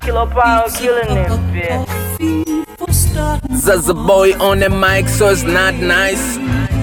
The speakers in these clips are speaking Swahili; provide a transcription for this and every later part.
Killer Power killing it, bitch. Zaza boy on the mic, so it's not nice.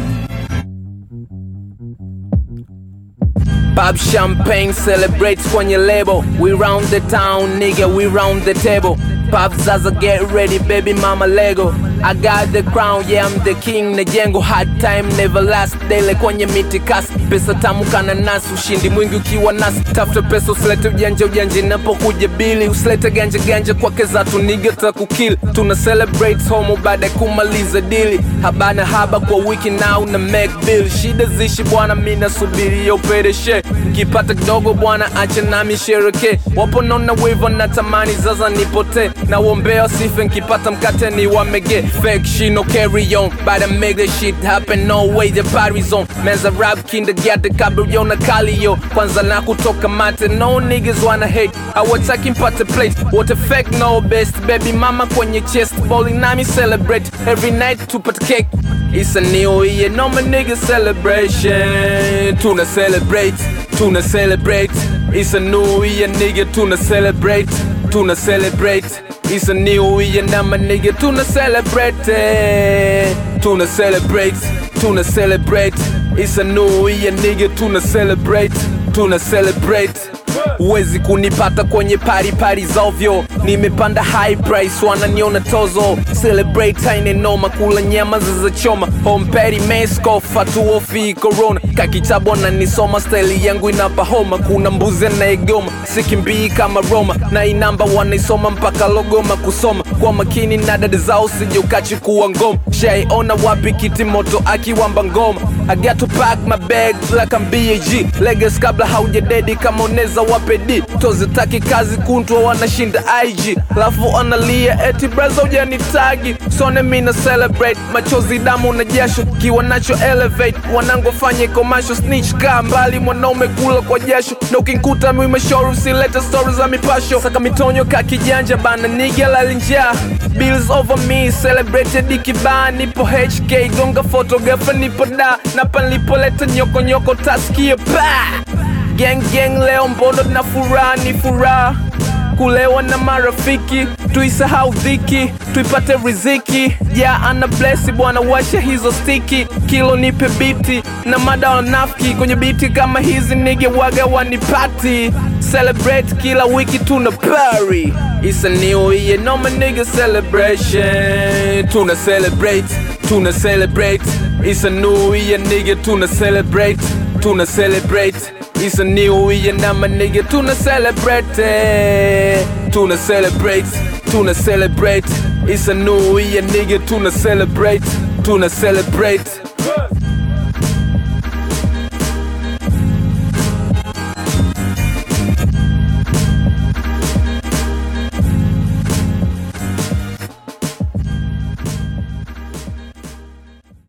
Pop champagne celebrates kwenye label. We round the town, nigga, we round the table. Pop Zaza, get ready, baby mama Lego. I got the crown, yeah, I'm the king. Najengo hard time never last daily kwenye miti kasi. Pesa tamu kana nasi, ushindi mwingi ukiwa nasi. Tafuta pesa, usilete ujanja ujanja inapokuja bili. Usilete ganja ganja kwake zatu, nigga takukill. Tuna celebrate homo baada ya kumaliza dili. Habana haba kwa wiki now na make bill. Shida zishi bwana, mi nasubiri upedeshe. Kipata kidogo bwana, acha nami shereke. Wapo nona wivo na tamani zaza nipotee. Na wombea sife nkipata mkate ni wamege. Fake shit no carry on, but I make the shit happen. No way the party's on. Menza rap kindergarten kabrio na kalio. Kwanza na kutoka mate, no niggas wanna hate. Hawataki mpate plate, what a fake no best. Baby mama kwenye chest, bowling nami celebrate. Every night tupate cake. It's a new year, no my nigga celebration. Tuna celebrate, tuna celebrate. It's a new year, nigga, tuna celebrate, tuna celebrate. It's a new year, now my nigga, tuna celebrate, eh. tuna celebrate, tuna celebrate. It's a new year, nigga, tuna celebrate, tuna celebrate. Huwezi kunipata kwenye pari pari za ovyo, nimepanda high price, wananiona tozo. Celebrate haine noma, kula nyama zilizochoma. Home patty mesko, fatuofi corona. Kakitabu ananisoma, style yangu inapa homa. Kuna mbuzi anayegoma, sikimbii kama Roma, na inamba wanaisoma mpaka logoma kusoma. Kwa makini na dada zao, sije ukachukua ngoma. Shaiona wapi kiti moto akiwamba ngoma. I got to pack my bag like I'm BAG Legas kabla haujadedi kama uneza wapedi tozitaki kazi kuntwa wanashinda IG lafu analia eti braza ujanitagi sone mina celebrate machozi damu na jasho kiwa nacho elevate wanangu fanye komasho snitch kaa mbali mwanaume kula kwa jasho na ukinkuta mimeshoru usilete stori za mipasho saka mitonyo ka kijanja bana niga lalinjaa bills over me celebrated kibaa nipo HK gonga photographer nipo da na panlipoleta nyoko nyoko taskie pa gang gang leo mbono na furaha ni furaha kulewa na marafiki tuisahau dhiki tuipate riziki ja ana blesi bwana washa hizo stiki kilo nipe biti na mada wanafiki kwenye biti kama hizi nige waga wanipati celebrate kila wiki tuna party It's a new year, no my nigga celebration Tuna celebrate, tuna celebrate It's a new year nigga, tuna celebrate, tuna celebrate It's a new year, now my nigga, tuna celebrate eh. Tuna celebrate, tuna celebrate It's a new year nigga, tuna celebrate, tuna celebrate